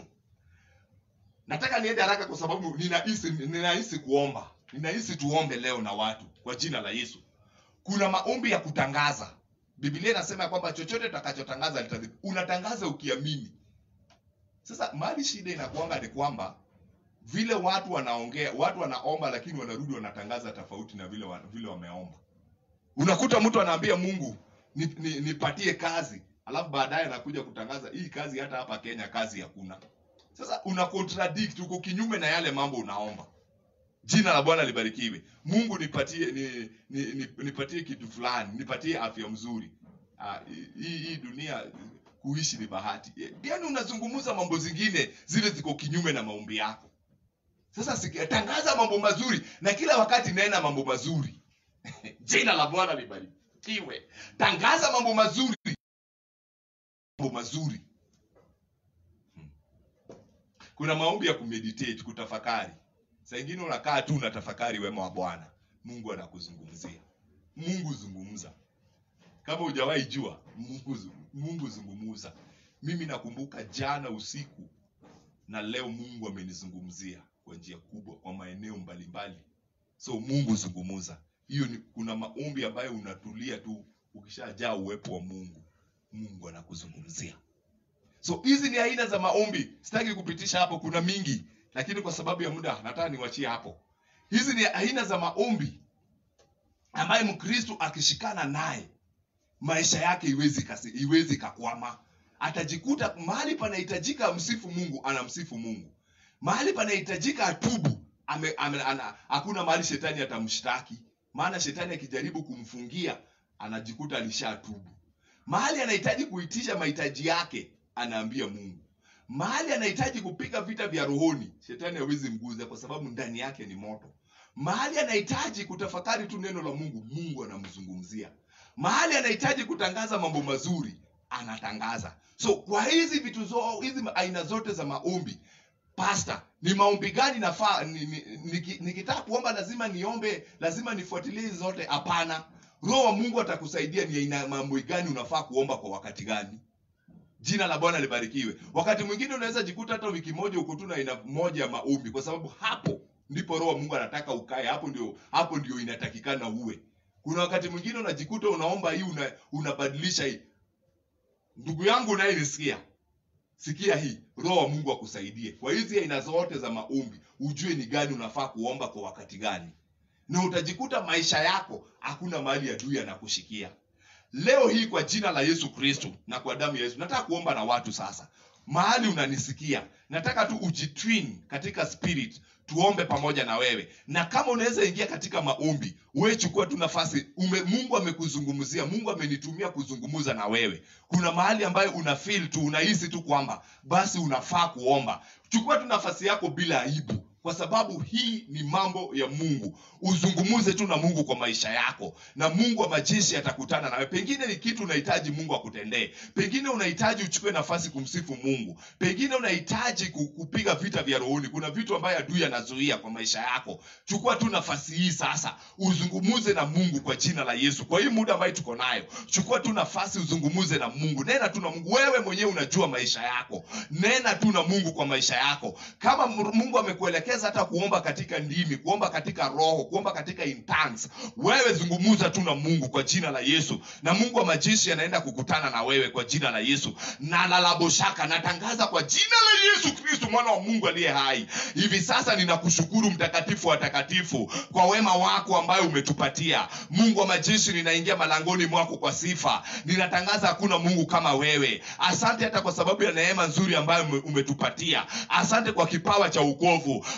nataka niende haraka kwa sababu ninahisi ninahisi kuomba ninahisi tuombe leo na watu kwa jina la yesu kuna maombi ya kutangaza biblia inasema ya kwamba chochote utakachotangaza litazi- unatangaza ukiamini sasa mali shida inakuanga ni kwamba vile watu wanaongea watu wanaomba lakini wanarudi wanatangaza tofauti na vile wa, vile wameomba unakuta mtu anaambia mungu nipatie ni, nipatie kazi alafu baadaye anakuja kutangaza hii kazi hata hapa kenya kazi hakuna sasa una contradict uko kinyume na yale mambo unaomba jina la bwana libarikiwe mungu nipatie ni, ni, ni, nipatie kitu fulani nipatie afya mzuri Ah, hii hii dunia kuishi ni bahati yaani unazungumza mambo zingine zile ziko kinyume na maombi yako sasa sikia, tangaza mambo mazuri na kila wakati nena mambo mazuri jina la bwana libarikiwe tangaza mambo mazuri mambo mazuri Hmm. kuna maombi ya kumeditate kutafakari saa ingine unakaa tu unatafakari wema wa bwana mungu anakuzungumzia mungu zungumza kama hujawahi jua mungu, zu- mungu zungumuza mimi nakumbuka jana usiku na leo mungu amenizungumzia kwa njia kubwa kwa maeneo mbalimbali so mungu zungumuza hiyo ni kuna maombi ambayo unatulia tu ukishajaa uwepo wa mungu mungu anakuzungumzia so hizi ni aina za maombi sitaki kupitisha hapo kuna mingi lakini kwa sababu ya muda nataka niwachie hapo hizi ni aina za maombi ambaye mkristo akishikana naye maisha yake iwezi kasi, iwezi kakwama atajikuta mahali panahitajika amsifu mungu anamsifu mungu mahali panahitajika atubu ame, ame, ana, hakuna mahali shetani atamshtaki maana shetani akijaribu kumfungia anajikuta alishatubu mahali anahitaji kuitisha mahitaji yake anaambia mungu mahali anahitaji kupiga vita vya rohoni shetani hawezi mguza kwa sababu ndani yake ni moto mahali anahitaji kutafakari tu neno la mungu mungu anamzungumzia mahali anahitaji kutangaza mambo mazuri anatangaza so kwa hizi vitu zo, hizi aina zote za maombi pasta ni maombi gani nafaa ni, ni, niki- nikitaka kuomba lazima niombe lazima nifuatilie hizi zote hapana roho wa mungu atakusaidia ni aina mambo gani unafaa kuomba kwa wakati gani jina la bwana libarikiwe wakati mwingine unaweza jikuta hata wiki moja uko tu na aina moja ya maombi kwa sababu hapo ndipo roho wa mungu anataka ukae hapo ndio hapo ndio inatakikana uwe kuna wakati mwingine unajikuta unaomba hii una, unabadilisha hii ndugu yangu unayenisikia sikia hii roho wa mungu akusaidie kwa hizi aina zote za maombi ujue ni gani unafaa kuomba kwa wakati gani na utajikuta maisha yako hakuna mahali adui anakushikia leo hii kwa jina la yesu kristo na kwa damu ya yesu nataka kuomba na watu sasa mahali unanisikia nataka tu ujitwin katika spirit tuombe pamoja na wewe na kama unaweza ingia katika maombi we chukua tu nafasi ume, mungu amekuzungumzia mungu amenitumia kuzungumza na wewe kuna mahali ambayo una feel tu unahisi tu kwamba basi unafaa kuomba chukua tu nafasi yako bila aibu kwa sababu hii ni mambo ya mungu uzungumuze tu na mungu kwa maisha yako na mungu wa majeshi atakutana nawe pengine ni kitu unahitaji mungu akutendee pengine unahitaji uchukue nafasi kumsifu mungu pengine unahitaji ku- kupiga vita vya rohoni kuna vitu ambayo adui anazuia kwa maisha yako chukua tu nafasi hii sasa uzungumuze na mungu kwa jina la yesu kwa hii muda ambayo tuko nayo chukua tu nafasi uzungumuze na mungu nena tu na mungu wewe mwenyewe unajua maisha yako nena tu na mungu kwa maisha yako kama M- mungu amekuelekeza hata kuomba katika ndimi kuomba katika roho kuomba katika in tongues, wewe zungumuza tu na mungu kwa jina la yesu na mungu wa majeshi anaenda kukutana na wewe kwa jina la yesu na lalaboshaka natangaza kwa jina la yesu kristo mwana wa mungu aliye hai hivi sasa ninakushukuru mtakatifu wa takatifu kwa wema wako ambayo umetupatia mungu wa majeshi ninaingia malangoni mwako kwa sifa ninatangaza hakuna mungu kama wewe asante hata kwa sababu ya neema nzuri ambayo ume- umetupatia asante kwa kipawa cha ukovu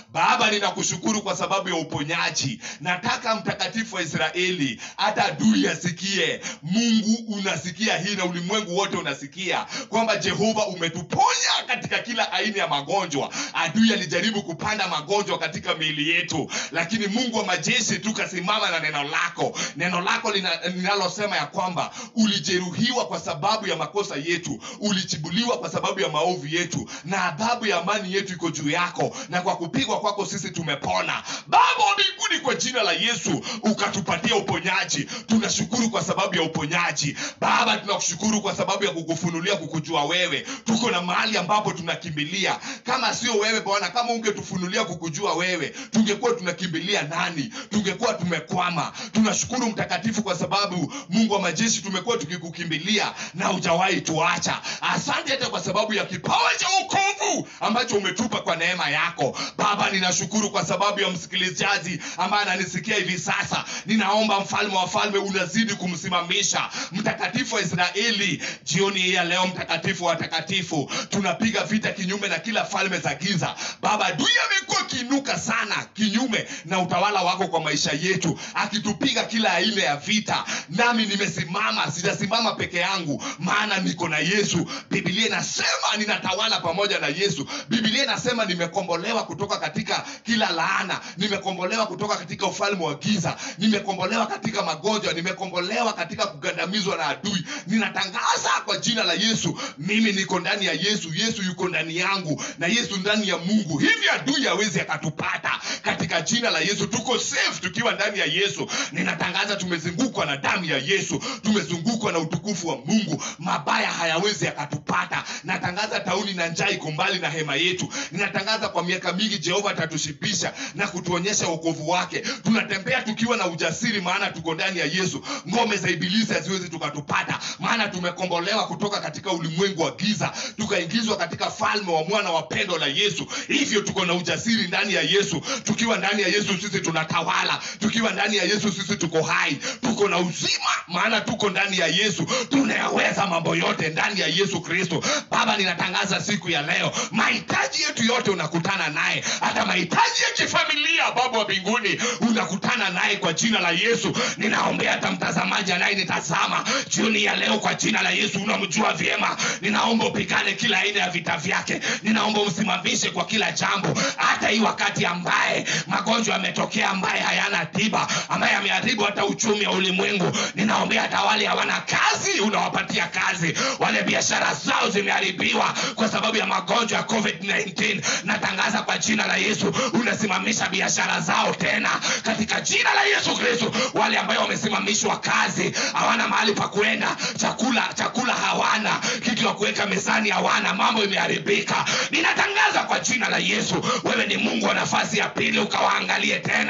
baba ninakushukuru kwa sababu ya uponyaji nataka mtakatifu wa israeli hata adui asikie mungu unasikia hii na ulimwengu wote unasikia kwamba jehova umetuponya katika kila aina ya magonjwa adui alijaribu kupanda magonjwa katika miili yetu lakini mungu wa majeshi tukasimama na neno lako neno lako lina- linalosema ya kwamba ulijeruhiwa kwa sababu ya makosa yetu ulichibuliwa kwa sababu ya maovu yetu na adhabu ya amani yetu iko juu yako na kwa kupigwa kwako sisi tumepona baba wa mbinguni kwa jina la yesu ukatupatia uponyaji tunashukuru kwa sababu ya uponyaji baba tunakushukuru kwa sababu ya kukufunulia kukujua wewe tuko na mahali ambapo tunakimbilia kama sio wewe bwana kama ungetufunulia kukujua wewe tungekuwa tunakimbilia nani tungekuwa tumekwama tunashukuru mtakatifu kwa sababu mungu wa majeshi tumekuwa tukikukimbilia na hujawahi tuacha asante hata kwa sababu ya kipawa cha ukovu ambacho umetupa kwa neema yako baba ninashukuru kwa sababu ya msikilizaji ambaye ananisikia hivi sasa ninaomba mfalme wa falme unazidi kumsimamisha mtakatifu wa israeli jioni hii ya leo mtakatifu wa watakatifu tunapiga vita kinyume na kila falme za giza baba adui amekuwa akiinuka sana kinyume na utawala wako kwa maisha yetu akitupiga kila aina ya vita nami nimesimama sijasimama peke yangu maana niko na yesu bibilia inasema ninatawala pamoja na yesu bibilia inasema nimekombolewa kutoka katika kila laana nimekombolewa kutoka katika ufalme wa giza nimekombolewa katika magonjwa nimekombolewa katika kugandamizwa na adui ninatangaza kwa jina la yesu mimi niko ndani ya yesu yesu yuko ndani yangu na yesu ndani ya mungu hivi adui hawezi akatupata katika jina la yesu tuko safe tukiwa ndani ya yesu ninatangaza tumezungukwa na damu ya yesu tumezungukwa na utukufu wa mungu mabaya hayawezi yakatupata natangaza tauni na njaa iko mbali na hema yetu ninatangaza kwa miaka mingi jehova atatushibisha na kutuonyesha wokovu wake tunatembea tukiwa na ujasiri maana tuko ndani ya yesu ngome za ibilisi haziwezi tukatupata maana tumekombolewa kutoka katika ulimwengu wa giza tukaingizwa katika falme wa mwana wa pendo la yesu hivyo tuko na ujasiri ndani ya yesu tukiwa ndani ya yesu sisi tunatawala tukiwa ndani ya yesu sisi tuko hai tuko na uzima maana tuko ndani ya yesu tunayaweza mambo yote ndani ya yesu kristo baba ninatangaza siku ya leo mahitaji yetu yote unakutana naye hata mahitaji ya kifamilia baba wa mbinguni unakutana naye kwa jina la yesu ninaombea hata mtazamaji anayenitazama jioni ya leo kwa jina la yesu unamjua vyema ninaomba upigane kila aina ya vita vyake ninaomba umsimamishe kwa kila jambo hata hii wakati ambaye magonjwa yametokea ambaye hayana tiba ambaye ameharibu hata uchumi wa ulimwengu ninaombea hata wale hawana kazi unawapatia kazi wale biashara zao zimeharibiwa kwa sababu ya magonjwa ya covid-19 natangaza kwa jina la yesu unasimamisha biashara zao tena katika jina la yesu kristo wale ambayo wamesimamishwa kazi hawana mahali pa kuenda chakula chakula hawana kitu ya kuweka mezani hawana mambo imeharibika ninatangaza kwa jina la yesu wewe ni mungu wa nafasi ya pili ukawaangalie tena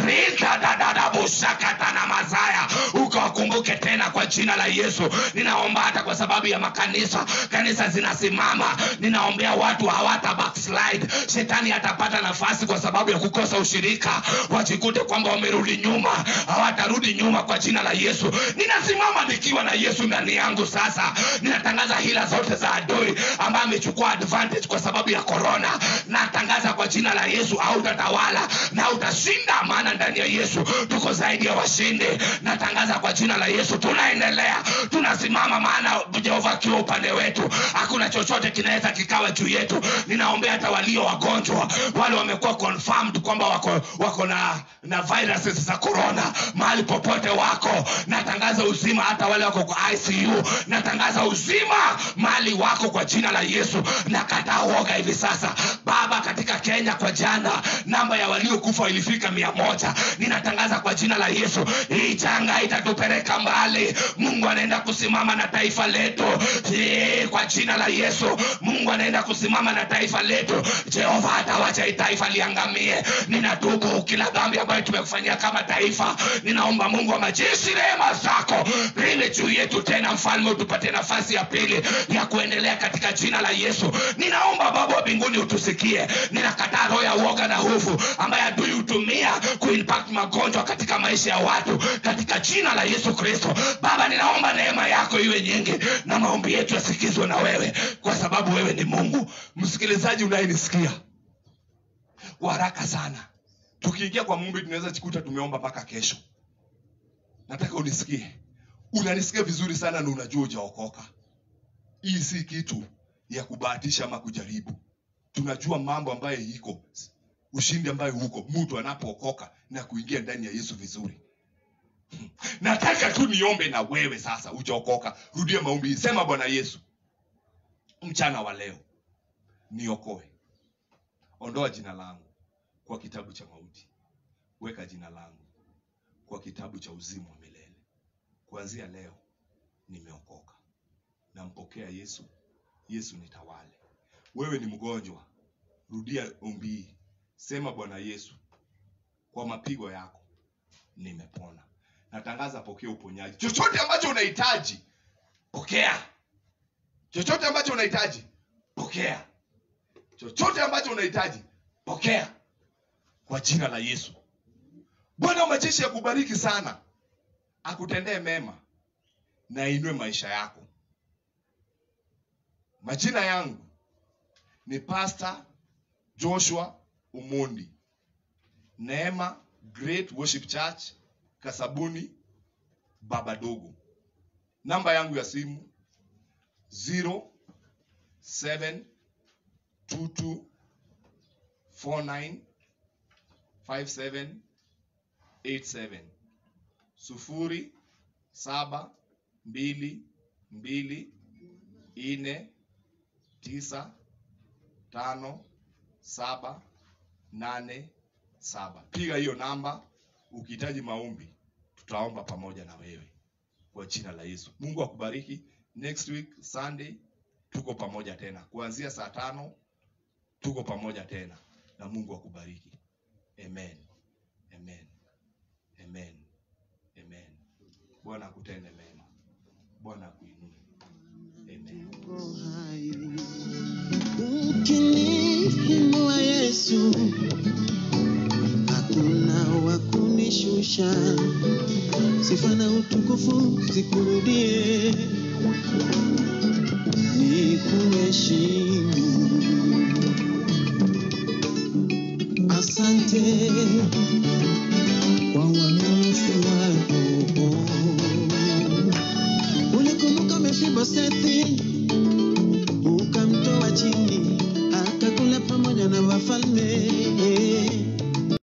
ritadadadabushakata na mazaya ukawakumbuke tena kwa jina la yesu ninaomba hata kwa sababu ya makanisa kanisa zinasimama ninaombea watu hawata backslide shetani hatapata nafasi kwa sababu ya kukosa ushirika wajikute kwamba wamerudi nyuma hawatarudi nyuma kwa jina la yesu ninasimama nikiwa na yesu ndani yangu sasa ninatangaza hila zote za adui ambaye amechukua advantage kwa sababu ya korona natangaza kwa jina la yesu hautatawala na utashinda maana ndani ya yesu tuko zaidi ya washindi natangaza kwa jina la yesu tunaendelea tunasimama maana jehova akiwa upande wetu hakuna chochote kinaweza kikawa juu yetu ninaombea hata walio wagonjwa wale wamekuwa confirmed kwamba wako wako na na viruses za corona mahali popote wako natangaza uzima hata wale wako kwa icu natangaza uzima mahali wako kwa jina la yesu nakataa uoga hivi sasa baba katika kenya kwa jana namba ya waliokufa ilifika mia moja ninatangaza kwa jina la yesu hii janga itatupeleka mbali mungu anaenda kusimama na taifa letu Eh, kwa jina la yesu mungu anaenda kusimama na taifa letu jehova hatawacha hii taifa liangamie ninatubu kila dhambi ambayo tumekufanyia kama taifa ninaomba mungu wa majeshi rehema zako liwe juu yetu tena mfalme utupatie nafasi ya pili ya kuendelea katika jina la yesu ninaomba baba wa mbinguni utusikie ninakataa roho ya uoga na hofu ambaye adui hutumia kuimpact magonjwa katika maisha ya watu katika jina la yesu kristo baba ninaomba neema yako iwe nyingi na maombi yetu yasikizwe na wewe kwa sababu wewe ni mungu msikilizaji unayenisikia kwa haraka sana tukiingia kwa mumbi tunaweza jikuta tumeomba mpaka kesho nataka unisikie unanisikia vizuri sana na unajua ujaokoka hii si kitu ya kubahatisha ama kujaribu tunajua mambo ambayo iko ushindi ambayo huko mtu anapookoka na kuingia ndani ya yesu vizuri nataka tu niombe na wewe sasa ujaokoka rudia maombi sema bwana yesu mchana wa leo niokoe ondoa jina langu kwa kitabu cha mauti weka jina langu kwa kitabu cha uzima wa milele kuanzia leo nimeokoka nampokea yesu yesu nitawale wewe ni mgonjwa rudia ombi hii sema bwana yesu kwa mapigo yako nimepona natangaza pokea uponyaji chochote ambacho unahitaji pokea chochote ambacho unahitaji pokea chochote ambacho unahitaji pokea kwa jina la yesu bwana wa majeshi akubariki sana akutendee mema na ainue maisha yako majina yangu ni pastor joshua umondi neema great worship church kasabuni baba dogo namba yangu ya simu 0722495787 sufuri saba mbili mbili nne tisa tano saba nane saba piga hiyo namba ukihitaji maombi tutaomba pamoja na wewe kwa jina la yesu mungu akubariki next week sunday tuko pamoja tena kuanzia saa tano tuko pamoja tena na mungu akubariki amen amen amen amen bwana akutende mema bwana akuinue amen Uko hai. Ukiniinua Yesu, hakuna wa kunishusha. Sifa na utukufu zikurudie, nikuheshimu. Asante kwa uaminifu wako. Ulikumbuka Mefibosethi